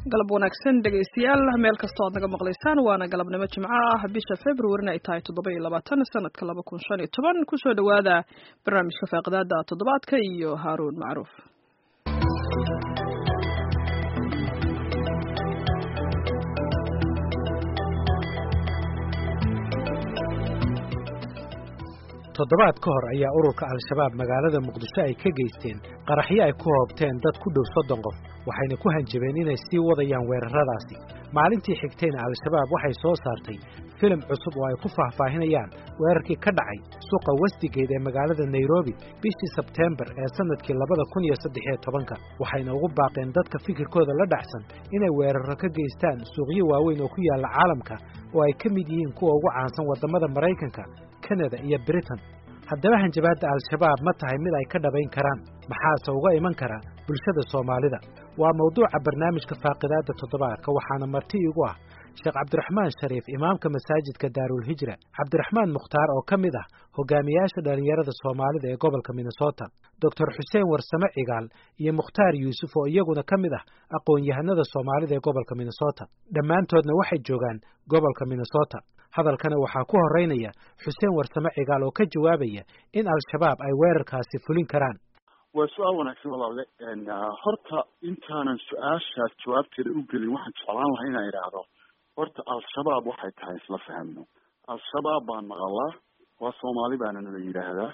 galab wanaagsan dhegaystayaal meel kastoo aad naga maqlaysaan waana galabnimo jimco ah bisha februarina ay tahay toddoba iyo labaatan sanadka laba kun shan iyo toban kusoo dhowaada barnaamijka faaqidaada toddobaadka iyo haaruun macruuf toddobaad ka hor ayaa ururka al-shabaab magaalada muqdisho ay ka geysteen qaraxyo ay ku hoobteen dad ku dhow soddon qof waxayna ku hanjabeen inay sii wadayaan weerarradaasi maalintii xigtayna al-shabaab waxay soo saartay filim cusub oo ay ku faahfaahinayaan weerarkii ka dhacay suuqa westigeed ee magaalada nairobi bishii sebteembar ee sannadkii labada kun iyo saddexiyo tobanka waxayna ugu baaqeen dadka fikirkooda la dhacsan inay weerarro ka geystaan suuqyo waaweyn oo ku yaalla caalamka oo ay ka mid yihiin kuwa ugu caansan waddamada maraykanka kanada iyo britain haddaba hanjabaadda al-shabaab ma tahay mid ay ka dhabayn karaan maxaase uga iman kara bulshada soomaalida waa mawduuca barnaamijka faaqidaadda toddobaadka waxaana marti iigu ah sheekh cabdiraxmaan shariif imaamka masaajidka daarulhijra cabdiraxmaan mukhtaar oo ka mid ah hogaamiyaasha dhallinyarada soomaalida ee gobolka minnesota doctor xuseen warsame cigaal iyo mukhtaar yuusuf oo iyaguna ka mid ah aqoon-yahanada soomaalida ee gobolka minnesota dhammaantoodna waxay joogaan gobolka minnesota hadalkana waxaa ku horeynaya xuseen warsame cigaal oo ka jawaabaya in al-shabaab ay weerarkaasi fulin karaan waa su-aal wanaagsan walaale horta intaanan su-aashaas jawaabteeda u gelin waxaan jeclaan lahaa inaan idhaahdo horta al-shabaab waxay tahay isla fahmno al-shabaab baan maqalaa waa soomaali baana nala yidhaahdaa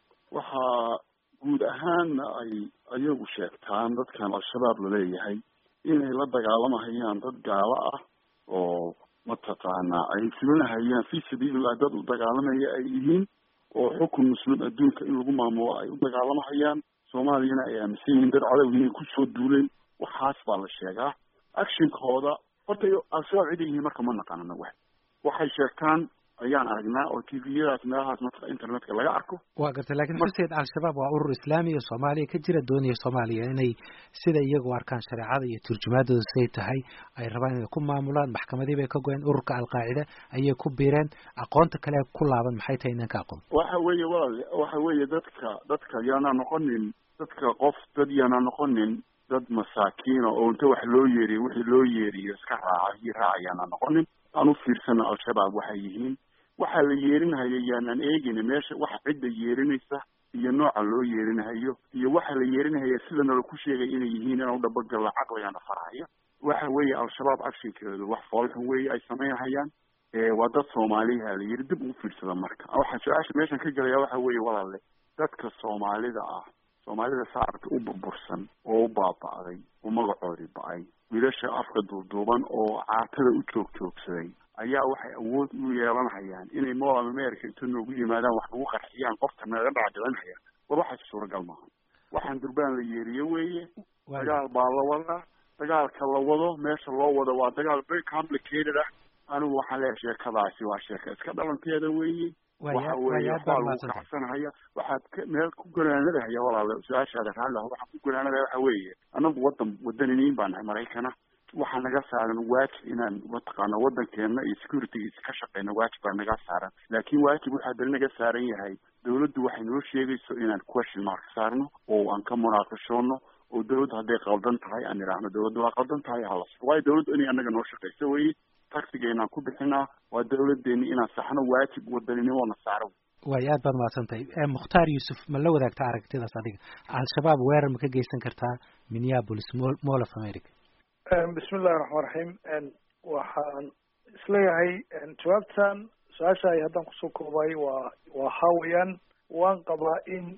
waxaa guud ahaanna ay ayagu sheegtaan dadkan al-shabaab laleeyahay inay la dagaalamahayaan dad gaalo ah oo mataqaanaa ay fulinahayaan fi sabiilillah dad u dagaalamaya ay yihiin oo xukun muslim adduunka in lagu maamulo ay u dagaalamahayaan soomaaliyana ay aaminsan yihiin dad cadow inay kusoo duuleen waxaas baa la sheegaa actionkooda horta al-shabaab ciday yihiin marka ma naqaanana wax waxay sheegtaan ayaan aragnaa oo tviyadaas meelahaas matqa internetka laga arko waa gartay lakiin xuseed al-shabaab waa urur islaamiya soomaaliya ka jira doonaya soomaaliya inay sida iyagu arkaan shareecada iyo turjumaadooda siday tahay ay rabaan inay ku maamulaan maxkamadii bay ka goyeen ururka alqaacida ayay ku biireen aqoonta kale ku laaban maxay tahay inaan ka aqoon waxa weeye walaal waxa weeye dadka dadka yaana noqonin dadka qof dad yaana noqonin dad masaakiina oo inta wax loo yeeriyo wixii loo yeeriyo iska raaca hii raacayaana noqonin aan u fiirsana al-shabaab waxay yihiin waxaa la yeerinhayo yaanaan eegayna meesha waxa cidda yeerinaysa iyo nooca loo yeerinahayo iyo waxa la yeerinahaya sidana laku sheegay inay yihiin inaan udhabagalla caqligana farahaya waxa weeye al-shabaab actionkeedu wax foolxun weeye ay samaynhayaan waa dad soomaaliha la yiri dib ugu fiirsada marka waxaa su-aasha meeshan ka gelaya waxa weeye walaale dadka soomaalida ah soomaalida saarka u burbursan oo u baaba'day oo magacoodii ba-ay wiilasha afka duuduuban oo caatada u joog joogsaday ayaa waxay awood u yeelanhayaan inay moral america inta noogu yimaadaan wax nagu qarxiyaan qofka naga dhacdilanhayaan war waxaas suuragal maaha waxaan durbaan la yeeriye weeye dagaal baa la wadaa dagaalka la wado meesha loo wado waa dagaal very complicated ah anigu waxaan leeyahay sheekadaasi waa sheeka iska dhalanteeda weeye waxa weeye waxbaa lagu kacsanhaya waxaad ka meel ku ganaanadahaya walaale su-aashaada raalli ah waxaan ku ganaanadaya waxa weeye anagu wadan wadaniniin baa nahay maraykana waxaa naga saaran waajib inaan mataqaana wadankeena iyo securitygiisa ka shaqeyna waajib baa naga saaran laakiin waajib waxaa dali naga saaran yahay dawladdu waxay noo sheegayso inaan question mark saarno oo aan ka munaaqashoono oo dawladdu hadday qaldan tahay aan idhaahno dawladdu waa qaldan tahay halas waayo dawladdu inay anaga noo shaqeyso weye taxigeenaan ku bixinaa waa dawladeeni inaan saxno waajib wadaninimona saaro way aad baad mahadsantahay mukhtaar yuusuf ma la wadaagta aragtidaas adiga al-shabaab weerar ma ka geysan kartaa minneapolis mall of america bismi illahi raxmaan raxiim waxaan isleeyahay jawaabtan su-aasha ay haddaan kusoo koobay waa waa hawayaan waan qabaa in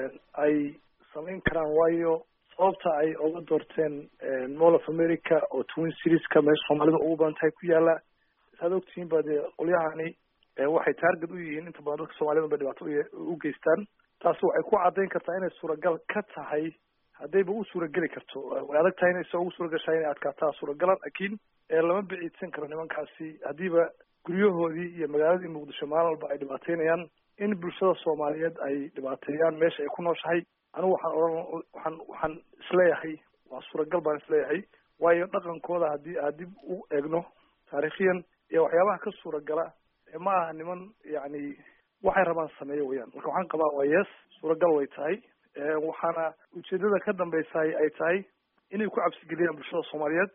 ay samayn karaan waayo sababta ay oga doorteen mall of america oo twin serieska meesha soomaalida ugu badan tahay ku yaala saad ogtihiin ba dee qolyahani waxay taarget u yihiin inta badan dadka soomaalida bay dhibaato u geystaan taasi waxay ku caddayn kartaa inay suuragal ka tahay haddayba u suurageli karto way adag tahay inay se ugu suuragashaa inay adkaataa suuragalan laakiin lama biciidsan karo nimankaasi haddiiba guryahoodii iyo magaaladii muqdisho maalin walba ay dhibaateynayaan in bulshada soomaaliyeed ay dhibaateeyaan meesha ay ku nooshahay anigu waxaan odhan waxaan waxaan isleeyahay waa suuragal baan isleeyahay waayo dhaqankooda haddii aad dib u eegno taariikhiyan iyo waxyaabaha ka suuragala ma aha niman yacni waxay rabaan sameeyo weyaan marka waxaan qabaa waa yes suuragal way tahay waxaana ujeedada ka dambeysaay ay tahay inay ku cabsigeliyaan bulshada soomaaliyeed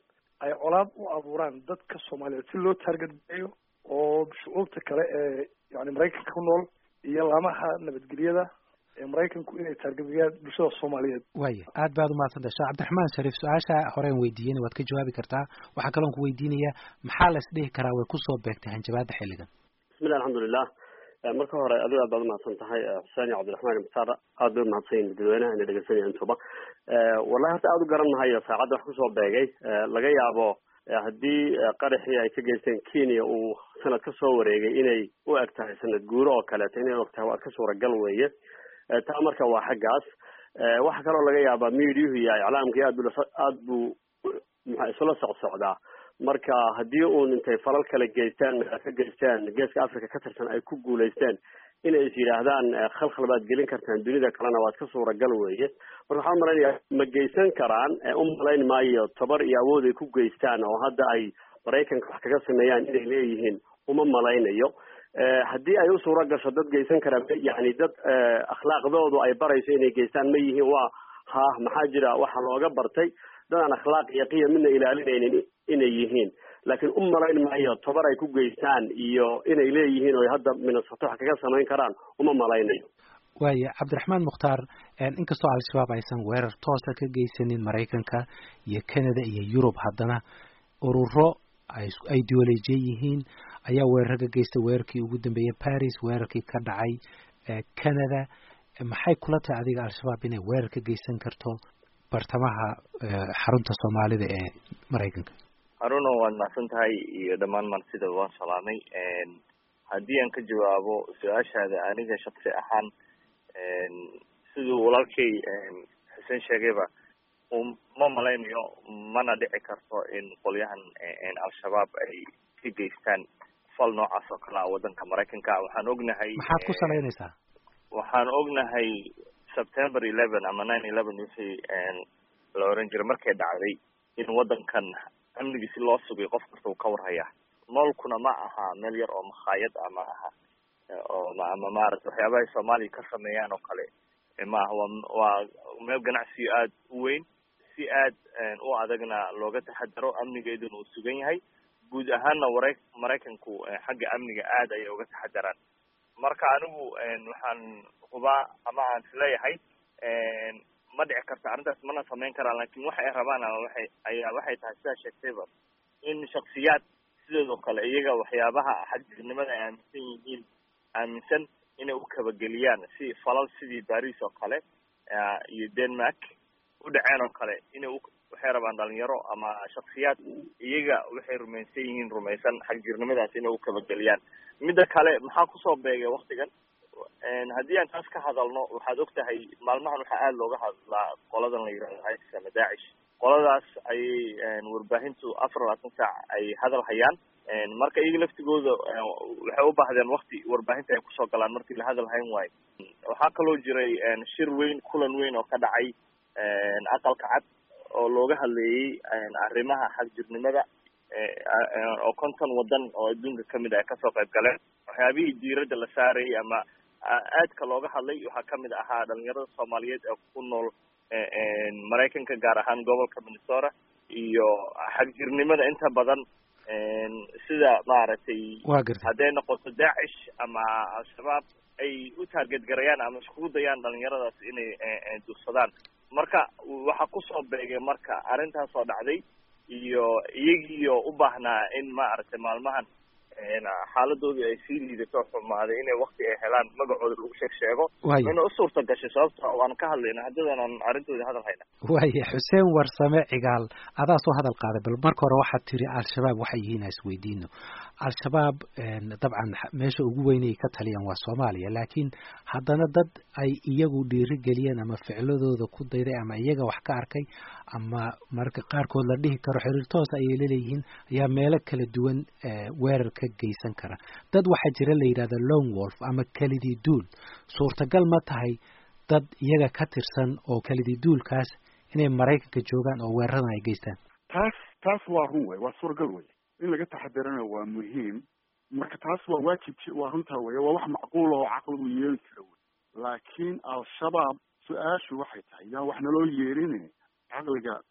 ay colaad u abuuraan dadka soomaaliyeed si loo taargetgareeyo oo shucuubta kale ee yani maraykanka ku nool iyo laamaha nabadgelyada ee maraykanku inay taargetgayaan bulshada soomaaliyeed waaya aad baad umahadsantahay sheekh cabdiraxmaan shariif su-aasha horeen weydiiyeyna waad ka jawaabi kartaa waxaa kaloon ku weydiinayaa maxaa la isdhihi karaa way kusoo beegtay hanjabaada xilligan bismillahi alxamdulilah marka hore adigo aad baad umahadsan tahay xuseen iyo cabdiraxmaan mukhtaar aad bay umahadsan yihin dadweynaha ina dhegeysanaya intuba wallahi horta aada u garan mahayo saacadda wax kusoo beegay laga yaabo haddii qaraxii ay ka geysteen kenya uu sanad ka soo wareegay inay u eg tahay sanad guuro oo kaleeto inay og tahay waa ka suuragal weeye taa marka waa xaggaas waxa kaloo laga yaabaa mediahu iyo iclaamkii aad bu aad buu muxa isula socsocdaa marka haddii uun intay falal kale geystaan ka geystaan geeska africa ka tirsan ay ku guulaysteen inay is yidhaahdaan khalkhal baad gelin kartaan dunida kalena waad ka suuragal weeye marka waxaan umalaynaya ma geysan karaan u malayn maayo tabar iyo awood ay ku geystaan oo hadda ay maraykanka wax kaga sameeyaan inay leeyihiin uma malaynayo haddii ay u suura gasho dad geysan karaan yani dad akhlaaqdoodu ay barayso inay geystaan ma yihiin waa ha maxaa jira waxaa looga bartay dad aan akhlaaq iyo qiyam midna ilaalinaynin inay yihiin laakiin u malayn maayo tabar ay ku geystaan iyo inay leeyihiin oo hadda minnesota wax kaga samayn karaan uma malaynayo waaya cabdiraxmaan mukhtaar inkastoo al-shabaab aysan weerar toosa ka geysanin maraykanka iyo canada iyo yurub haddana ururo ay ideolojiya yihiin ayaa weerar ka geysta weerarkii ugu dambeeyey paris weerarkii ka dhacay canada maxay kula tahay adiga al-shabaab inay weerar ka geysan karto bartamaha xarunta soomaalida ee maraykanka haruno waad mahadsan tahay iyo dhammaan marsida waan salaamay haddii aan ka jawaabo su-aashaada aniga shaksi ahaan siduu walaalkay xuseen sheegayba ma malaynayo mana dhici karto in qolyahan al-shabaab ay ka geystaan fal noocaas oo kale ah wadanka maraykanka waxaan ognahay maxaad ku salaynaysaa waxaan ognahay september eleven ama nine eleven wixii la oran jiray markay dhacday in wadankan amnigiisi loo sugay qof kasta uu ka warhaya noolkuna ma aha meel yar oo makhaayad ama aha oo ama maarata waxyaabahay soomaaliya ka sameeyaan oo kale ma aha wa waa meel ganacsiyo aada u weyn si aad u adagna looga taxadaro amnigeeduna uu sugan yahay guud ahaanna wara maraykanku xagga amniga aad ayay uga taxadaraan marka anigu waxaan hubaa ama aan isleeyahay ma dhici karta arrintaas mana samayn karaan lakin waxa ay rabaan waxay ayaa waxay tahay sidaa sheegtayba in shaksiyaad sidoodoo kale iyaga waxyaabaha xadgudnimada ay aaminsan yihiin aaminsan inay u kabageliyaan si falal sidii baris oo kale iyo denmark u dhaceen oo kale inay u waxay rabaan dhalinyaro ama shaksiyaad iyaga waxay rumaysan yihiin rumaysan xagjirnimadaas inay u kabageliyaan midda kale maxaa kusoo beegay waktigan haddii aan taas ka hadalno waxaad og tahay maalmahan waxaa aada looga hadlaa qoladan la yihahdo isis ama dacish qoladaas ayay warbaahintu afar labaatan saac ay hadal hayaan marka iyaga laftigooda waxay u baahdeen wakti warbaahinta ay kusoo galaan markii la hadal hayn waayo waxaa kaloo jiray shir weyn kulan weyn oo ka dhacay aqalka cad oo looga hadleeyey arrimaha xagjirnimada oo konton wadan oo adduunka kamid ay kasoo qayb galeen waxyaabihii diiradda la saarayay ama aadka looga hadlay waxaa kamid ahaa dhalinyarada soomaaliyeed ee ku nool maraykanka gaar ahaan gobolka minnesota iyo xagjirnimada inta badan sida maaragtay hadday noqoto dacish ama al-shabaab ay u taarget garayaan ama iskugu dayaan dhalinyaradaas inay dugsadaan marka waxaa kusoo beegay marka arrintaas oo dhacday iyo iyagiiyo u baahnaa in maaragtay maalmahan xaaladoodii ay sii liidato xumaaday inay wakti ay helaan magacooda lagu sheeg sheego ina u suurta gashay sababta waan ka hadlayna haddadan aan arrintoodii hadal hayna waaya xuseen warsame cigaal adaa soo hadal qaaday bal marka hore waxaad tiri al-shabaab waxay yihiin isweydiino al-shabaab dabcan meesha ugu weynay ka taliyaan waa soomaaliya laakiin haddana dad ay iyagu dhiirigeliyeen ama ficladooda ku dayday ama iyaga wax ka arkay ama marka qaarkood la dhihi karo xiriir toos ayay laleeyihiin ayaa meelo kala duwan weerar ka geysan kara dad waxaa jira la yidhahda long wolf ama kelidii duul suurtagal ma tahay dad iyaga ka tirsan oo kelidii duulkaas inay maraykanka joogaan oo weeraradan ay geystaan taas taas waa run wey waa suuragal wey in laga taxadarana waa muhiim marka taas waa waajib waa runtaa wey waa wax macquul oo caqligu yeeli kara wey laakiin al-shabaab su-aashu waxay tahay yaa wax naloo yeeline caqliga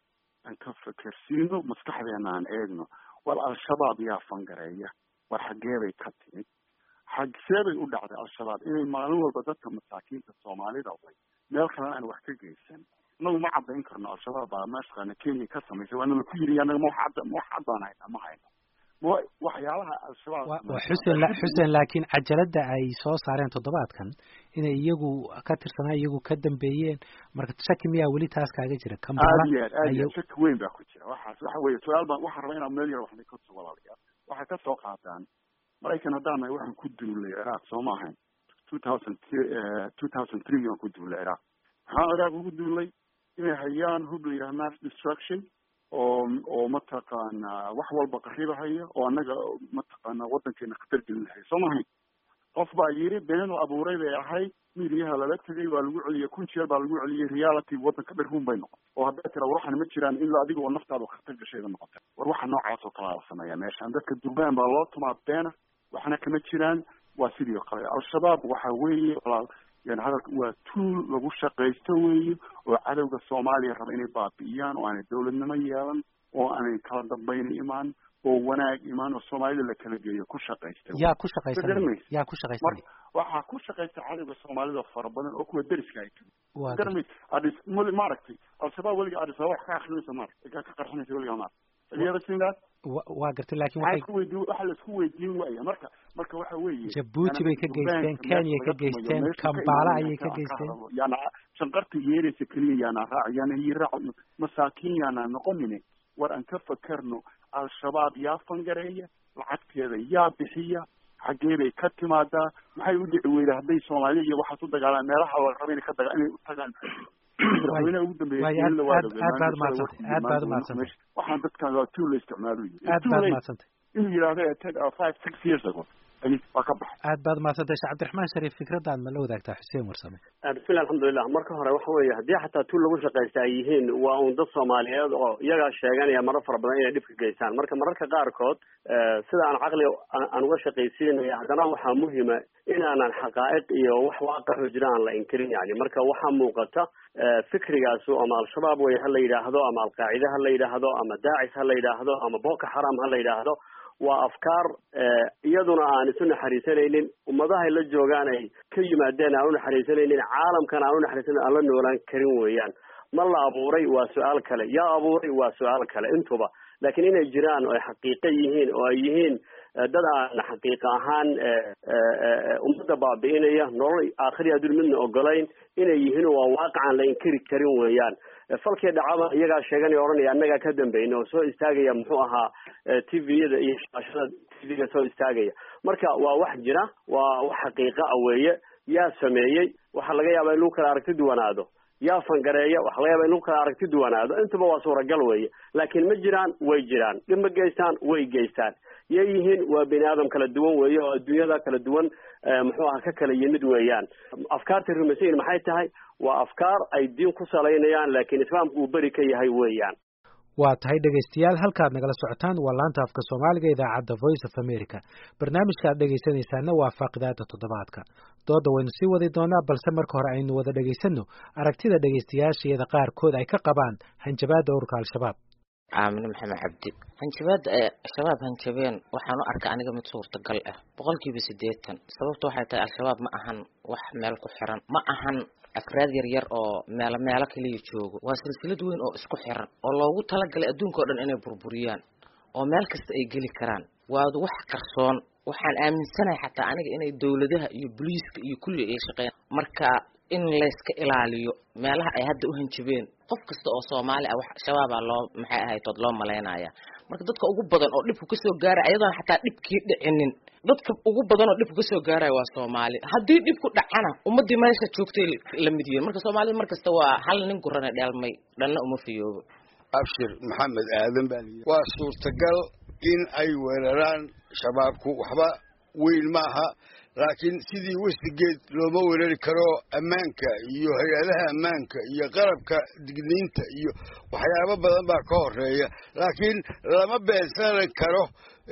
aan ka fekersiino maskaxdeena aan eegno war al-shabaab yaa fangareeya war xaggee bay ka timid xagsee bay u dhacday al-shabaab inay maalin walba dadka masaakiinta soomaalida way meel kalena aan wax ka geysan inagu ma caddayn karno al-shabaab baa mataqaana kenya ka samaysay waana laku yiri anaga ma wax cadda ma wax cad baan haynaa ma hayno ma waxyaalaha al-shabaab wa xuseen xuseen laakiin cajaladda ay soo saareen toddobaadkan inay iyagu ka tirsanaa iyagu ka dambeeyeen marka shaki miyaa weli taas kaaga jira aad iyo aad aad iyo aad shaki weyn baa ku jira waxaas waxa weeye su-aal baan waxaan rabaa inaan meel yar waxna ka soo walaalayaa waxay ka soo qaataan maraykan haddaan nahay waxaan ku duulay ciraaq soo ma ahayn two thousand two thousand three aan ku duulay ciraaq maxaa ciraaq ugu duulay inay hayaan hub la yidhaha mass destruction oo oo mataqaana wax walba qaribahaya oo annaga mataqaana waddankeena khatar gelinahaya soo mahayn qof baa yiri been abuuray bay ahayd midiyaha lala tegay waa lagu celiyey kun jeer baa lagu celiyey reality waddanka dhir run bay noqon oo hadday tira war waxan ma jiraan ilaa adiga oo naftaada khatar gashayba noqota war waxa noocaas oo kalaa la sameeya meeshaan dadka durbaan baa loo tumaa beena waxna kama jiraan waa sidii oo kale al-shabaab waxa weeye walaal yani hadalka waa tuul lagu shaqaysto weeye oo cadowga soomaaliya raba inay baabi'iyaan oo aanay dawladnimo yeelan oo aanay kala dambayna imaan oo wanaag imaan oo soomaalida la kala geeyo ku shaqaysta yaa ku shaqaysanay yaa ku shaqaysanay waxaa ku shaqaysta cadowga soomaalida fara badan oo kuwa deriska ay waa garmay adis mali maaragtay al-shabaab weliga adis wax ka akrinaysa maaragtay ka ka qarxinaysa weliga maaragtay Have you that? waa gartay laakiin waxay waxay ku weydiin waxa la isku weydiin waaya marka marka waxa weeye Jabuuti bay ka geysteen, Kenya ka geysteen, Kampala ayay ka geysteen. yaana shanqarta yeeraysa keliya yaana raac yaana ii raac masaakiin yaana noqonine war aan ka fakarno al-shabaab yaa fangareeya lacagteeda yaa bixiya xaggee bay ka timaadaa maxay u dhici weyda hadday soomaaliya iyo waxaas u dagaalaan meelaha la raba inay ka daga inay u tagaan madaxweynaha ugu dambeeyay Waay, aad- aad- aad baad umahadsantay, aad baad umahadsantay. waxaan dadkan waa tool la isticmaalo aad baad mahadsantay inuu yidhaahdo eh, ten or five six years ago ay waa ka baxay aad baad mahadsantay sheekh cabdiraxmaan shariif fikradaad ma la wadaagtaa xuseen warsame bismillahi alxamdulilah marka hore waxa weeye haddii xataa tuul lagu shaqaysta ay yihiin waa un dad soomaaliyeed oo iyagaa sheeganaya marar fara badan inay dhibka geystaan marka mararka qaarkood eh, sida aan caqli aan aan uga shaqaysiinaya haddana waxaa muhima inaanan xaqaa'iq iyo wax waaqaxo jira aan la inkirin yani marka waxaa muuqata eh, fikrigaasu ama al-shabaab way ha la yidhaahdo ama alqaacide ha la yidhaahdo ama daacis ha la yidhaahdo ama boko xaram ha la yidhaahdo waa afkaar eh, iyaduna aan isu naxariisanaynin ummadahay la joogaan ay ka yimaadeen aan u naxariisanaynin caalamkan aan u naxariisanan aan la noolaan karin weeyaan ma la abuuray waa su-aal kale yaa abuuray waa su-aal kale intuba laakiin inay jiraan oo ay xaqiiqo yihiin oo ay yihiin eh, dad aan xaqiiqa ahaan eh, eh, eh, ummadda baabi'inaya nolol aakhiri adduun midna ogolayn inay yihiin waa waaqicaan la inkiri karin weeyaan Eh, falkii dhacaba iyagaa sheeganaya odhanaya annagaa ka dambayna oo soo istaagaya muxuu ahaa t v-yada iyo shaashada t v-ga soo istaagaya marka waa wax jira waa wax xaqiiqa ah weeye yaa sameeyey waxaa laga yaabaa in lagu kala aragti duwanaado yaa fangareeya waxaa laga yaabaa in lagu kala aragti duwanaado intuba waa suuragal weeye laakiin ma jiraan way jiraan dhib ma geystaan way geystaan yay yihiin waa bini aadam kala duwan weeye oo adduunyada kala duwan eh, muxuu aha ka kala yimid weeyaan afkaarta rumaysayin maxay tahay waa afkaar ay diin ku salaynayaan laakiin islaamku uu beri ka yahay weeyaan waa tahay dhegaystayaal halkaad nagala socotaan waa laanta afka soomaaliga idaacadda voice of america barnaamijka aad dhegaysanaysaana waa faaqidaada toddobaadka dooda waynu sii wadi doonaa balse marka hore aynu wada dhegaysanno aragtida dhegaystayaashayada qaarkood ay ka qabaan hanjabaadda ururka al-shabaab aamine maxamed cabdi hanjabaadda ee shabaab hanjabeen waxaan u arkaa aniga mid suurtagal ah boqolkiiba siddeetan sababta waxay tahay al-shabaab ma ahan wax meel ku xiran ma ahan afraad yar yar oo meelo meelo kaliya joogo waa silsilad weyn oo isku xiran oo loogu talagalay adduunka oo dhan inay burburiyaan oo meel kasta ay geli karaan waa wax qarsoon waxaan aaminsanahay xataa aniga inay dowladaha iyo booliiska iyo kulli ay shaqeeyaan marka in layska ilaaliyo meelaha ay hadda u hanjabeen qof kasta oo soomaali ah wax shabaabaa loo maxay ahaytood loo malaynaya marka dadka ugu badan oo dhibku kasoo gaaraya ayadoon xataa dhibkii dhicinin dadka ugu badan oo dhibku kasoo gaaraya waa soomaali haddii dhibku dhacana ummadii meesha joogtay la mid yihiin marka soomaalida markasta waa hal nin gurane dheelmay dhanna uma fiyoobo abshir maxamed aadan baa layidhi waa suurtagal in ay weeraraan shabaabku waxba weyn ma aha laakiin sidii westigeed looma weerari karo ammaanka iyo hay-adaha ammaanka iyo qalabka digniinta iyo waxyaabo badan baa ka horeeya laakiin lama beensani karo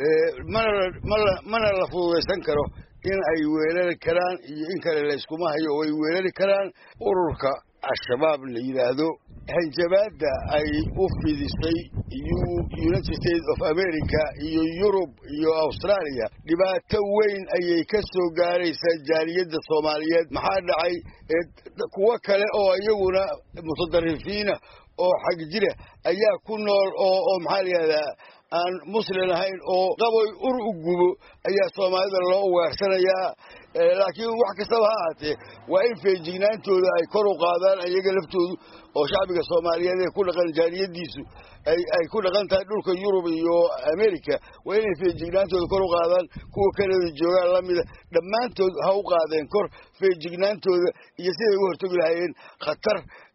mana mana mana la fududaysan karo in ay weerari karaan iyo in kale layskuma hayo oo ay weerari karaan ururka al-shabaab la yidhaahdo hanjabaadda ay u fidisay united states of america iyo yurub iyo australia dhibaato weyn ayay ka soo gaaraysaa jaaliyadda soomaaliyeed maxaa dhacay kuwo kale oo iyaguna mutadarifiina oo xag jira ayaa ku nool oo oo maxaa la yihahdaa aan muslim ahayn oo qaboy ur u gubo ayaa soomaalida loo weersanayaa laakiin wax kastaba ha ahaatee waa in feejignaantooda ay kor u qaadaan iyaga laftoodu oo shacbiga soomaaliyeed ee ku dhaqan jaaliyadiisu ay ay ku dhaqan tahay dhulka yurub iyo america waa inay feejignaantooda kor u qaadaan kuwa kanada joogaan lamida dhammaantood ha u qaadeen kor feejignaantooda iyo siday uga hortagi lahaayeen khatar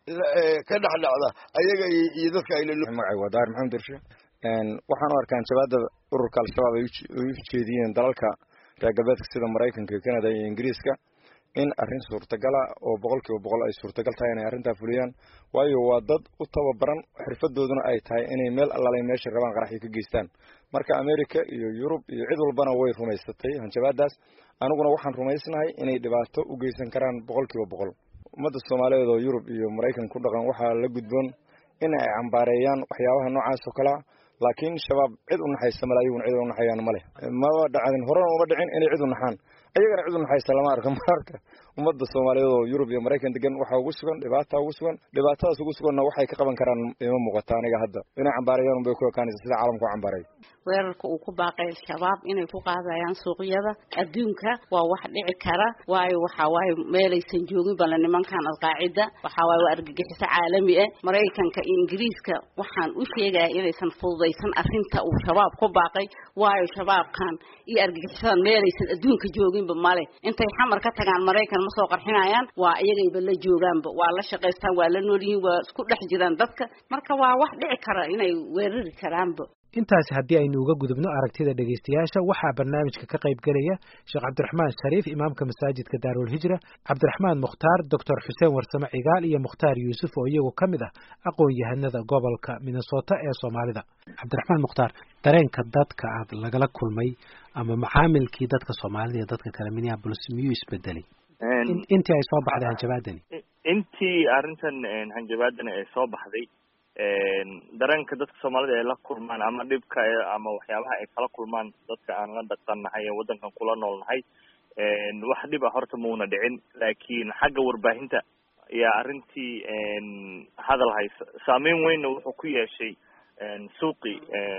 ka dhex dhacda ayaga iyo dadka aylamagacay waa daar maxamed dirshe waxaan u arkaa hanjabaada ururka al-shabaab ay u jeediyeen dalalka reer galbeedka sida maraykanka canada iyo ingiriiska in arrin suurtagala oo boqol kiiba boqol ay suurtagal tahay inay arrintaa fuliyaan waayo waa dad u tababaran xirfadooduna ay tahay inay meel allalay meesha rabaan qaraxyo ka geystaan marka america iyo yurub iyo cid walbana way rumaysatay hanjabaadaas aniguna waxaan rumaysnahay inay dhibaato u geysan karaan boqol kiiba boqol ummadda soomaaliyeed oo yurub iyo maraykan ku dhaqan waxaa la gudboon in ay cambaareeyaan waxyaabaha noocaas oo kalea laakiin shabaab cid u naxaysa male ayaguna cid u naxayaan male maba dhacdin horena uma dhicin inay cid u naxaan ayagana cid u naxaysa lama arka marka ummadda soomaaliyeed oo yurub iyo maraykan degan waxaa ugu sugan dhibaata ugu sugan dhibaatadaas ugu suganna waxay ka qaban karaan ima muuqata aniga hadda inay cambaarayaan unbay ku ekaanaysa sida caalamku cambaaray weerarka uu ku baaqay al-shabaab inay ku qaadayaan suuqyada adduunka waa wax dhici kara waayo waxa waaye meelaysan joogin bale nimankan alqaacida waxa waaye waa argagixiso caalami ah maraykanka iyo ingiriiska waxaan u sheegaya inaysan fududaysan arrinta uu shabaab ku baaqay waayo shabaabkan iyo argagixisadan meelaysan adduunka jooginba male intay xamar ka tagaan maraykan ma soo qarxinayaan waa iyagayba la joogaanba waa la shaqaystaan waa la nool yihiin waa isku dhex jiraan dadka marka waa wax dhici kara inay weerari karaanba intaasi haddii aynu uga gudubno aragtida dhegaystayaasha waxaa barnaamijka ka qayb gelaya sheekh cabdiraxmaan shariif imaamka masaajidka daarulhijra cabdiraxmaan mukhtaar doctor xuseen warsame cigaal iyo mukhtaar yuusuf oo iyagu ka mid ah aqoon-yahanada gobolka minnesota ee soomaalida cabdiraxmaan mukhtaar dareenka dadka aad lagala kulmay ama macaamilkii dadka soomaalida iyo dadka kale minneapolis miyuu isbedelay intii ay soo baxday hanjabaadani intii arrintan hanjabaadani ay soo baxday dareenka dadka soomaalida ay la kulmaan ama dhibka ama waxyaabaha ay kala kulmaan dadka aan la dhaqannahay ee waddankan kula noolnahay wax dhib a horta mauna dhicin laakiin xagga warbaahinta ayaa arrintii hadal haysa saameyn weynna wuxuu ku yeeshay suuqi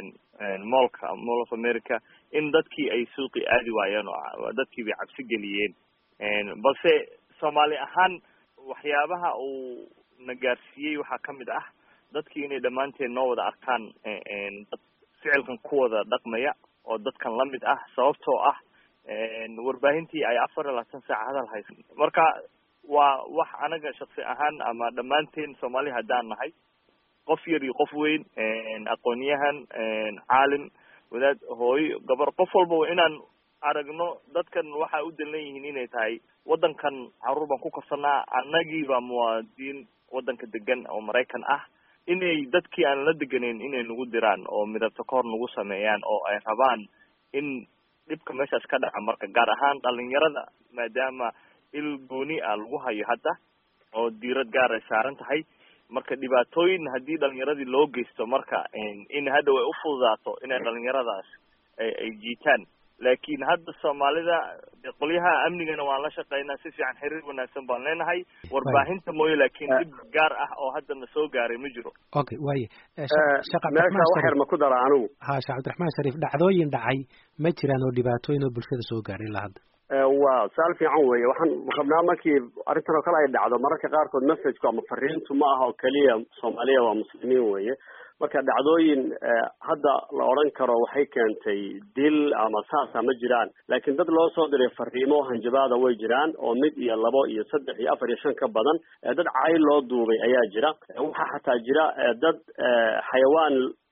moolka mall of america in dadkii ay suuqi aadi waayeen oo dadkii bay cabsi geliyeen balse soomaali ahaan waxyaabaha uu na gaarsiiyey waxaa kamid ah dadkii inay dhammaanteen noo wada arkaan dad ficilkan ku wada dhaqmaya oo dadkan lamid ah sababtoo ah warbaahintii ay afar iyo labaatan saaca hadal haysa marka waa wax anaga shaksi ahaan ama dhammaanteen soomaali haddaan nahay qof yar iyo qof weyn aqoonyahan caalim wadaad hooyo gabar qof walba inaan aragno dadkan waxay u dalan yihiin inay tahay waddankan caruur baan ku korsanaa annagiiba muwaadiniin waddanka degan oo maraykan ah inay dadkii aan la deganeyn inay nagu diraan oo midabta kahor nagu sameeyaan oo ay rabaan in dhibka meeshaas ka dhaca marka gaar ahaan dhalinyarada maadaama il gooni ah lagu hayo hadda oo diirad gaar ay saaran tahay marka dhibaatooyin haddii dhalinyaradii loo geysto marka in hadhow ay ufududaato inay dhalinyaradaas ay jiitaan laakiin hadda soomaalida qolyaha amnigana waan la shaqeynaa si fiican xiriir wanaagsan baan leenahay warbaahinta mooye laakiin dhib gaar ah oo haddana soo gaaray ma jiro okay waaye meesha wax yar ma ku dara anigu ha sheekh cabdiraxmaan shariif dhacdooyin dhacay ma jiraan oo dhibaatooyin oo bulshada soo gaaray ilaa hadda waa su-aal fiican weeye waxaan rabnaa markii arrintan oo kale ay dhacdo mararka qaarkood messagku ama fariintu ma aha oo keliya soomaaliya waa muslimiin weeye marka dhacdooyin hadda la odhan karo waxay keentay dil ama saasa ma jiraan laakiin dad loo soo diray fariimo hanjabaada way jiraan oo mid iyo labo iyo saddex iyo afar iyo shan ka badan dad cayl loo duubay ayaa jira waxaa xataa jira dad xayawaan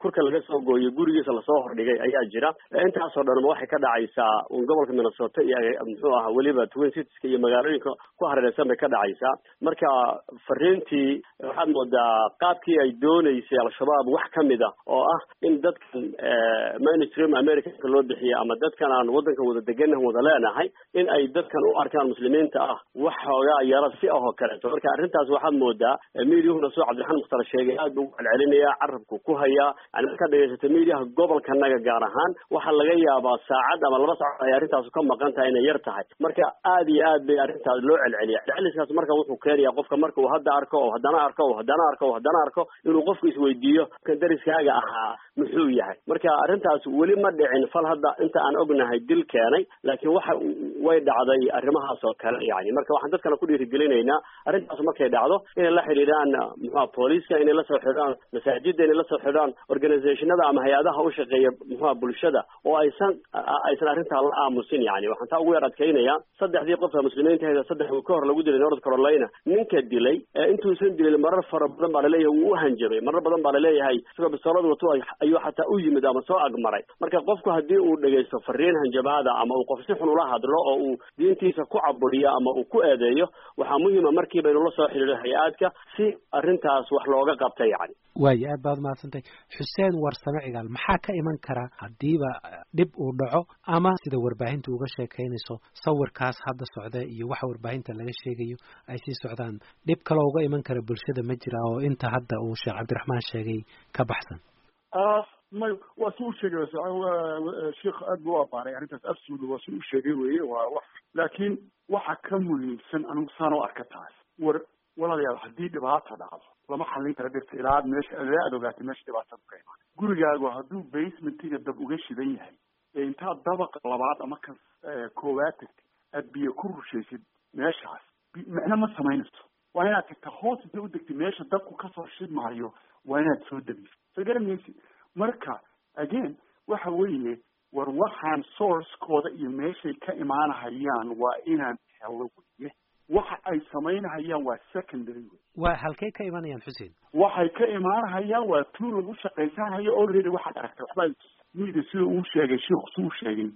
kurka laga soo gooyay gurigiisa lasoo hordhigay ayaa jira intaasoo dhanba waxay ka dhacaysaa gobolka minnesota iyo muxuu aha weliba twin citieska iyo magaalooyinka ku hareereysan bay ka dhacaysaa marka fariintii waxaad moodaa qaabkii ay dooneysay al-shabaab wax kamid a oo ah in dadkan mainstream americanka loo bixiya ama dadkan aan wadanka wada deganah wada leenahay in ay dadkan u arkaan muslimiinta ah wax xoogaa yaro si ahoo kaleeto marka arrintaas waxaad moodaa mediahuna soo cabdiraxmaan mukhtar sheegay aad buu celcelinaya carabku ku hayaa yani markaad dhegeysata mediaha gobolkanaga gaar ahaan waxaa laga yaabaa saacad ama laba saacad ay arrintaasu ka maqan tahay inay yar tahay marka aad iyo aad bay arrintaas loo celceliya celceliskaas marka wuxuu keenaya qofka marka uu hadda arko oo haddana arko oo haddana arko oo haddana arko inuu qofku isweydiiyo kan dariskaaga ahaa muxuu yahay marka arrintaas weli ma dhicin fal hadda inta aan ognahay dil keenay laakiin waxa way dhacday arrimahaas oo kale yani marka waxaan dadkana ku dhiirigelinaynaa arrintaas markay dhacdo inay la xidhiidhaan muxua booliiska inay lasoo xidhaan masaajida inay lasoo xidhaan organizationada ama hay-adaha u shaqeeya muxua bulshada oo aysan aysan arrintaa la aamusin yani waxaan taa ugu yar adkaynaya saddexdii qofka muslimiinta hayda saddex uu ka hor lagu dilay north carolina ninka dilay intuusan dilin marar fara badan baa laleeyahay wuu u hanjabay marar badan baa laleeyahay isagoo bisoolad wato ayuu xataa u yimid ama soo agmaray marka qofku haddii uu dhegaysto fariin hanjabaada ama uu qof si xun ula hadlo oo uu diintiisa ku caburiyo ama uu ku eedeeyo waxaa muhiima markiiba inuu la soo xidhiidho hay-aadka si arrintaas wax looga qabta yani waayo aad baad mahadsantahay xuseen warsame cigaal maxaa ka iman kara haddiiba dhib uu dhaco ama sida warbaahinta uga sheekaynayso sawirkaas hadda socda iyo waxa warbaahinta laga sheegayo ay sii socdaan dhib kaloo uga iman kara bulshada ma jira oo inta hadda uu sheekh cabdiraxmaan sheegay ka baxsan may waa si u sheegay sheikh aad buu u abaaray arrintaas absolutely waa si u sheegay weye waa wax laakiin waxa ka muhiimsan anigu saan u arka taas war walaalayaal haddii dhibaata dhacdo lama xallin kara dhirta ilaa aad meesha ilaa aad ogaatay meesha dhibaatada ka imaan gurigaagu hadduu basementiga dab uga shidan yahay ee intaad dabaqa labaad ama kan koowaad tagtay aad biyo ku rushaysid meeshaas micno ma samaynayso waa inaad tagta hoos inta u degtay meesha dabku kasoo shidmaayo waa inaad soo dabiso soo garanaysid marka again waxa weeye war waxaan sourcekooda iyo meeshay ka imaanahayaan waa inaan helo weye waxa ay samaynahayaan waa secondary wey waa halkay ka imanayaan xuseen waxay ka imaanahayaan waa tuu lagu shaqaysanhayo already waxaad aragtay waxbaa media sida uu sheegay sheikhu suu sheegay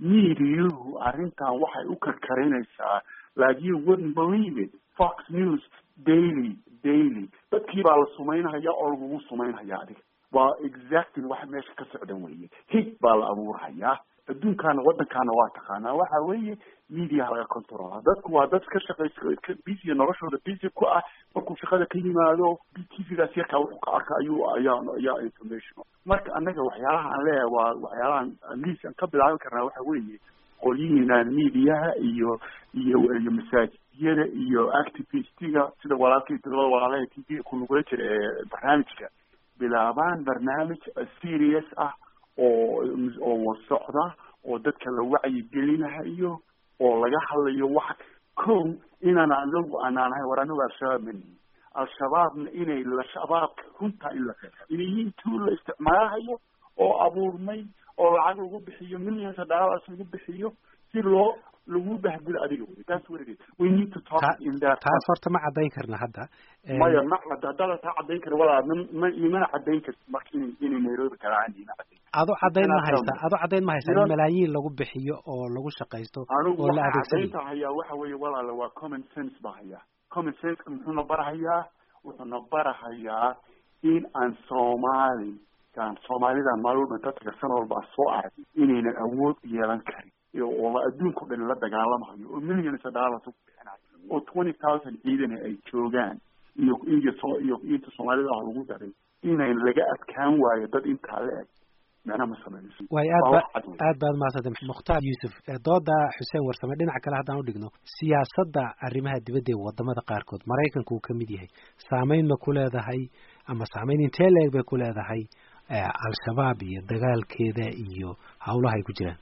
mediahu arrintan waxay u karkarinaysaa like you wouldn't believe it fox news daily daily dadkii baa la sumaynahaya oo lagugu sumaynhaya adiga waa exactly waxa meesha ka socdan weye hig baa la abuurhayaa adduunkaana waddankaana waa taqaanaa waxa weeye mediaha laga controla dadku waa dad ka shaqaysa busy noloshooda busy ku ah markuu shaqada ka yimaado tvgaas yarkaa wuxuu ka arka ayuu ayaa ayaa information marka annaga waxyaalaha aan leeyahay waa waxyaalahan atleast aan ka bilaabi karnaa waxa weeye qolyihiinaan mediaha iyo iyo iyo masaajiyada iyo activistiga sida walaalkii todobada walaalaha t v ku lugula jira ee barnaamijka bilaabaan barnaamij serious ah oo oo wasocda oo dadka la wacyigelinahayo oo laga hadlayo wax kow inaan anagu anaan ahay war anagu al-shabaab manihin al-shabaabna inay la-shabaabka runtaa in la qeexa inay yihiin tuu la isticmaalahayo oo abuurmay oo lacag lagu bixiyo millions of dollars lagu bixiyo si loo lagu bahgulo adiga wey that's what it is we need to talk in that taas horta ma caddayn karna hadda maya ma cadda haddaadan taa caddayn kara walaa ma imana caddayn karti marka inay inay nairobi karaan ima caddayn ado caddayn ma haysa ado caddayn ma haysa in malaayiin lagu bixiyo oo lagu shaqaysto anigu oo la waxa adeegsanayo caddaynta hayaa waxa weeye walaala waa common sense baa hayaa common senseka muxuuna barahayaa wuxuuna barahayaa in aan soomaali aan soomaalidan maalin walba dadka san walba soo arag inaynan awood yeelan karin iyo oo adduunka o dhan la dagaalamayo oo millions of dollars ku bixinayo oo twenty thousand ciidana ay joogaan iyo iyo so iyo inta soomaalida ah lagu daray inayn laga adkaan waayo dad intaa la eg macna ma sameynayso waayo aad Waa ba wax cad wey. aad baad mahadsantay mukhtaar yuusuf ee dooda xuseen warsame dhinaca kale haddaan udhigno siyaasadda arrimaha dibadda ee wadamada qaarkood maraykanku uu ka mid yahay saameyn ma ku leedahay ama saameyn intee leeg bay ku leedahay eh, al-shabaab iyo dagaalkeeda iyo howlaha ay ku jiraan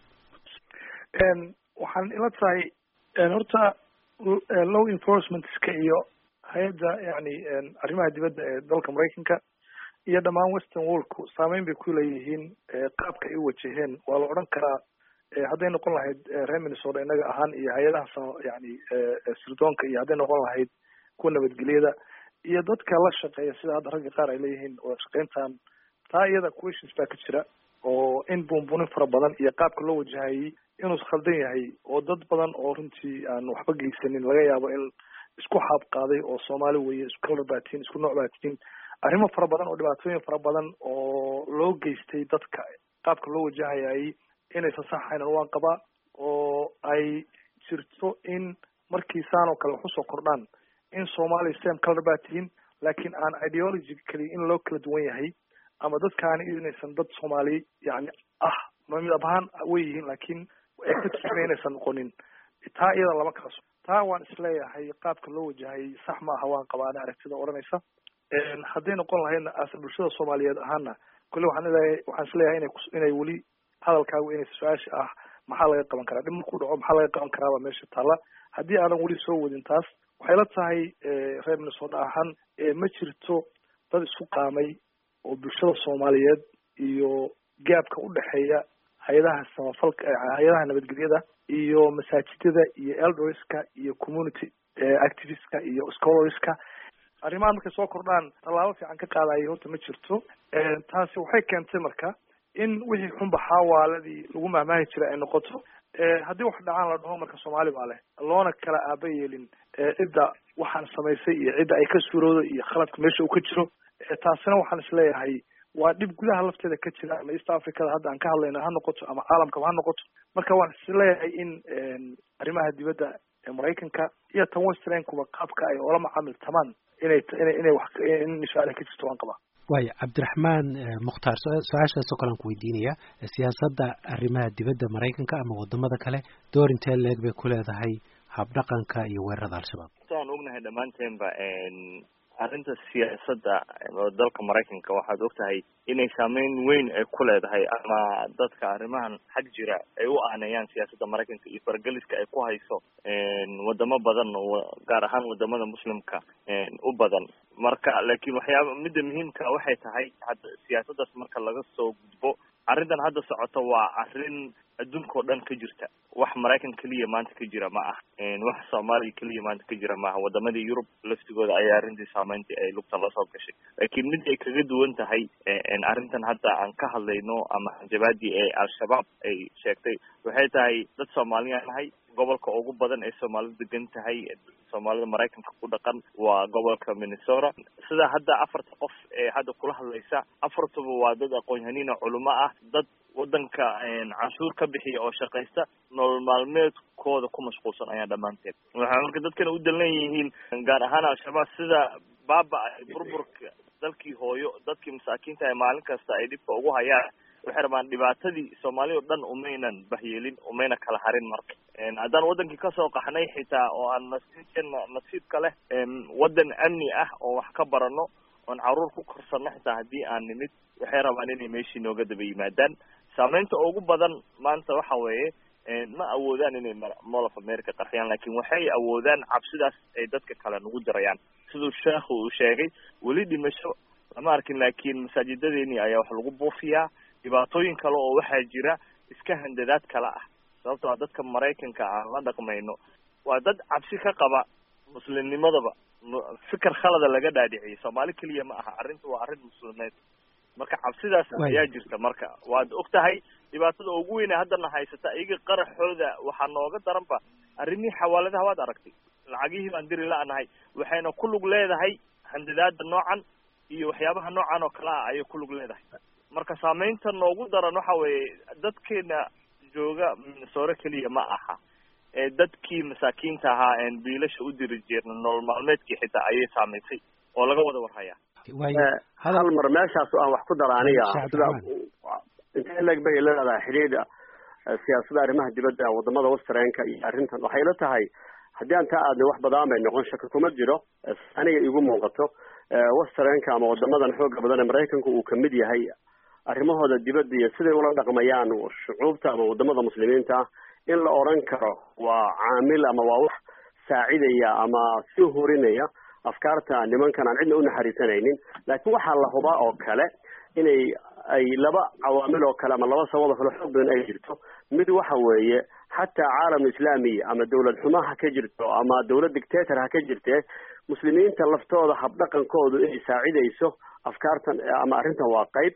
n waxaan ila tahay n horta l- eh, law enforcementska iyo hay-adda yani n arrimaha dibadda ee dalka maraykanka iyo dhammaan western worldku saameyn bay ku leeyihiin eh, qaabka ay u wajaheen waa la odhan karaa eh, hadday noqon lahayd eh, reer minnesota innaga ahaan iyo hay-adaha sa- yani eh, eh, sirdoonka iyo hadday noqon lahayd kuwa nabadgelyada iyo dadka la shaqeeya sida hadda ragga qaar ay leeyihiin wada shaqeyntan taa iyada questions baa ka jira oo in buunbuunin fara badan iyo qaabka loo wajahayay inuu khaldan yahay oo dad badan oo runtii aan waxba geysanin laga yaabo in isku xaab qaaday oo soomaali weeye isku kalar baa tihiin isku nooc baa tihiin arrimo fara badan oo dhibaatooyin fara badan oo loo geystay dadka qaabka loo wajahayay inaysan saxaynan waan qabaa oo ay jirto in markii saan oo kale wax usoo kordhaan in soomaaliya same color baa tihiin laakiin aan ideology kali in loo kala duwan yahay ama dadkaani inaysan dad soomaali yani ah midab ahaan way yihiin laakiin ay ka tusina inaysan noqonin taa iyada lama kala so taa waan isleeyahay qaabka loo wajahayay sax ma aha waan qabaa ani aragtida odhanaysa hadday noqon lahaydna ase bulshada soomaaliyeed ahaana kule waxaan leeyahay waxaan isleeyahay inay inay weli hadalkaagu inay su-aasha ah maxaa laga qaban karaa dhib markuu dhaco maxaa laga qaban karaaba meesha taalla haddii aanan weli soo wadin taas waxay la tahay reer minnesota ahaan ma jirto dad isku qaamay oo bulshada soomaaliyeed iyo gaabka udhexeeya hay-adaha samafalka hay-adaha nabadgelyada iyo masaajidada iyo eldorska iyo community activistka iyo scholarska arrimahan markay soo kordhaan tallaabo fiican ka qaadaya horta ma jirto taasi waxay keentay marka in wixii xunba xaawaaladii lagu mahmaahi jiray ay noqoto haddii wax dhacaan la dhaho marka soomaali baa leh loona kala aaba yeelin cidda waxaan samaysay iyo cidda ay ka suuroodo iyo khaladka meesha uu ka jiro taasina waxaan isleeyahay waa dhib gudaha lafteeda ka jira ama east africada hadda aan ka hadlayna ha noqoto ama caalamkaba ha noqoto marka waan isleeyahay in arrimaha dibadda ee maraykanka iyo tan westernkuba qaabka ay oola macaamiltamaan inay inay inay wax in su-aala ka jirto waan qabaa waaya cabdiraxmaan mukhtaar su-aashaasoo kale aan ku weydiinaya siyaasadda arrimaha dibadda maraykanka ama wadamada kale door intee leeg bay ku leedahay habdhaqanka iyo weerarada al-shabaab aan ognahay dhammaanteenba arrinta siyaasadda dalka maraykanka waxaad ogtahay inay saameyn weyn ay ku leedahay ama dadka arrimahan xag jira ay u aaneeyaan siyaasadda maraykanka iyo fargeliska ay ku hayso wadamo badan gaar ahaan wadamada muslimka u badan marka laakiin waxyaaba midda muhiimka waxay tahay hadda siyaasaddaas marka laga soo gudbo arrintan hadda socoto waa arrin adduunka oo dhan ka jirta wax maraykan keliya maanta ka jira ma ah wax soomaaliya keliya maanta ka jira maaha wadamadii yurub laftigooda ayaa arrintii saameyntii ay lugtan lasoo gashay laakiin mid ay kaga duwan tahay arrintan hadda aan ka hadlayno ama hanjabaadii ee al-shabaab ay sheegtay waxay tahay dad soomaaliyaan nahay gobolka ugu badan ee soomaalida degan tahay soomaalida maraykanka ku dhaqan waa gobolka minnesota sida hadda afarta qof ee hadda kula hadlaysa afartuba waa dad aqoon-yahaniina culimo ah dad wadanka canshuur ka bixiya oo shaqaysta nolol maalmeedkooda ku mashquulsan ayaa dhammaanteed waxay marka dadkana u dalan yihiin gaar ahaan al-shabaab sida baaba burburka dalkii hooyo dadkii masaakiinta ee maalin kasta ay dhibka ugu hayaan waxay rabaan dhibaatadii soomaali o dhan umaynan bahyeelin umayna kala harin marka haddaan wadankii kasoo qaxnay xitaa oo aan nasiibkeena nasiibka leh wadan amni ah oo wax ka barano oon caruur ku korsano xitaa haddii aan nimid waxay rabaan inay meeshii nooga daba yimaadaan saameynta ugu badan maanta waxa weeye ma awoodaan inay mall of america qarxiyaan laakiin waxay awoodaan cabsidaas ay dadka kale nagu dirayaan siduu sheekhu uu sheegay weli dhimasho lama arkin laakiin masaajidadeeni ayaa wax lagu buufiyaa dhibaatooyin kale oo waxaa jira iska handadaad kale ah sababto a dadka maraykanka aan la dhaqmayno waa dad cabsi ka qaba muslimnimadaba fikir khalada laga dhaadhiciyay soomaali keliya ma aha arrinta waa arrin muslimeed marka cabsidaas ayaa jirta marka waad og tahay dhibaatada ugu weyne haddana haysata iyaga qaraxooda waxaa nooga daranba arrimihii xawaaladaha waad aragtay lacagihii baan diri la-nahay waxayna ku lug leedahay handadaada noocan iyo waxyaabaha noocan oo kale ah ayay ku lug leedahay marka saameynta noogu daran waxa weeye dadkeena jooga minnesore keliya ma aha ee dadkii masaakiinta ahaa een biilasha u diri jeerna nolol maalmeedkii xitaa ayay saamaysay oo laga wada warhayaa hal mar meeshaas aan wax ku dara aniga sida intee leeg bay leedahay xidhiidha siyaasadda arrimaha dibadda wadamada westernka iyo arrintan waxay la tahay haddii aan taa aadna wax badaan bay noqon shaka kuma jiro aniga igu muuqato westernka ama wadamadan xooga badan ee maraykanku uu kamid yahay arrimahooda dibadda iyo siday ula dhaqmayaan shucuubta ama wadamada muslimiinta ah in la oran karo waa caamil ama waa wax saacidaya ama sii horinaya afkaarta nimankan aan cidna unaxariisanaynin laakiin waxaa la hubaa oo kale inay ay laba cawaamil oo kale ama laba sabab oo kale xoog badan ay jirto mid waxa weeye xataa caalam islaami ama dawlad xumo ha ka jirto ama dawlad dictator ha ka jirtee muslimiinta laftooda habdhaqankoodu inay saacidayso afkaartan ama arrintan waa qayb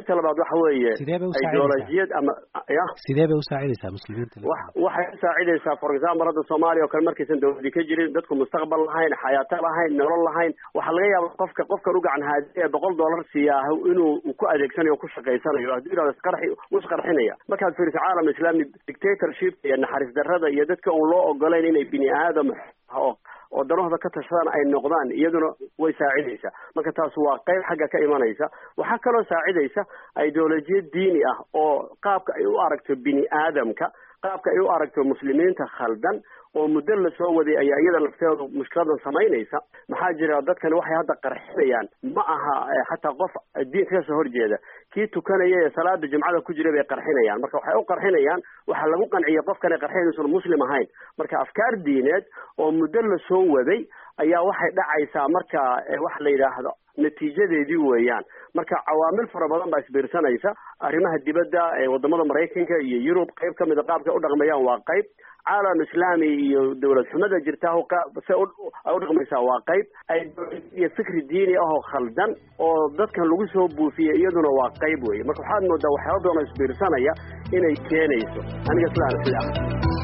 ta labaad waxa weeye Sidee bay u saacidaysaa? ideolojiyad ama ya sidee bay u saacidaysaa muslimiinta wax waxay u saacidaysaa for example hadda soomaaliya oo kale markaysan dawladi ka jirin dadku mustaqbal lahayn xayaato lahayn nolol lahayn waxaa laga yaaba qofka qofkan u gacan haadiye boqol dollar siiyaa inuu uu ku adeegsanayo o ku shaqaysanayo hadduu yidhahdo isqarxi wuu isqarxinaya markaad fiiriso caalam islami dictatorship iyo naxariis darrada iyo dadka uun loo ogolayn inay bini aadam oo oo danahooda ka tashadaan ay noqdaan iyaduna way saacidaysaa marka taas waa qayb xagga ka imanaysa waxaa kaloo saacidaysa ideolojiyad diini ah oo qaabka ay u aragto bini aadamka qaabka ay u aragto muslimiinta khaldan oo muddo la soo waday ayaa iyada lafteedu mushkiladan samaynaysa maxaa jira dadkani waxay hadda qarxinayaan ma aha eh, xataa qof diinka kasoo horjeeda kii tukanaya ee salaada jumcada ku jira bay qarxinayaan marka waxay u qarxinayaan waxaa lagu qanciyay qofkan ay qarxinayn inuusan muslim ahayn marka afkaar diineed oo muddo la soo waday ayaa waxay dhacaysaa marka eh, waxa la yidhaahdo natiijadeedii weeyaan marka cawaamil fara badan baa isbiirsanaysa arrimaha dibadda ee wadamada maraykanka iyo yurub qayb ka mida qaabka u dhaqmayaan waa qayb caalam islaami iyo dawlad xumada jirta se u ay u dhaqmaysaa waa qayb iyo fikri diini ah oo khaldan oo dadkan lagu soo buufiyey iyaduna waa qayb weeye marka waxaad moodaa waxyaaba badan oo isbiirsanaya inay keenayso aniga sidaan sida ah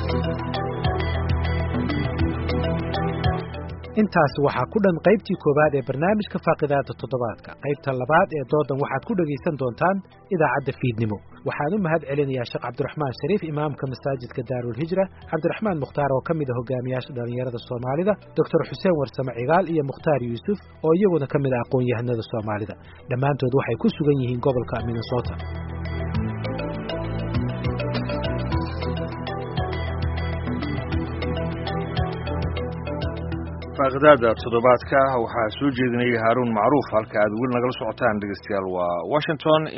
intaas waxaa ku dhan qaybtii koowaad ee barnaamijka faaqidaada toddobaadka qaybta labaad ee doodan waxaad ku dhegaysan doontaan idaacadda fiidnimo waxaan u mahad celinayaa sheekh cabdiraxmaan shariif imaamka masaajidka daarulhijra cabdiraxmaan mukhtaar oo ka mid a hogaamiyaasha dhallinyarada soomaalida doctor xuseen warsame cigaal iyo mukhtaar yuusuf oo iyaguna ka mid ah aqoon-yahanada soomaalida dhammaantood waxay ku sugan yihiin gobolka minnesota faaqidaada toddobaadka waxaa soo jeedinayay haaruun macruuf halka aad weli nagala socotaan dhegeystayaal waa washington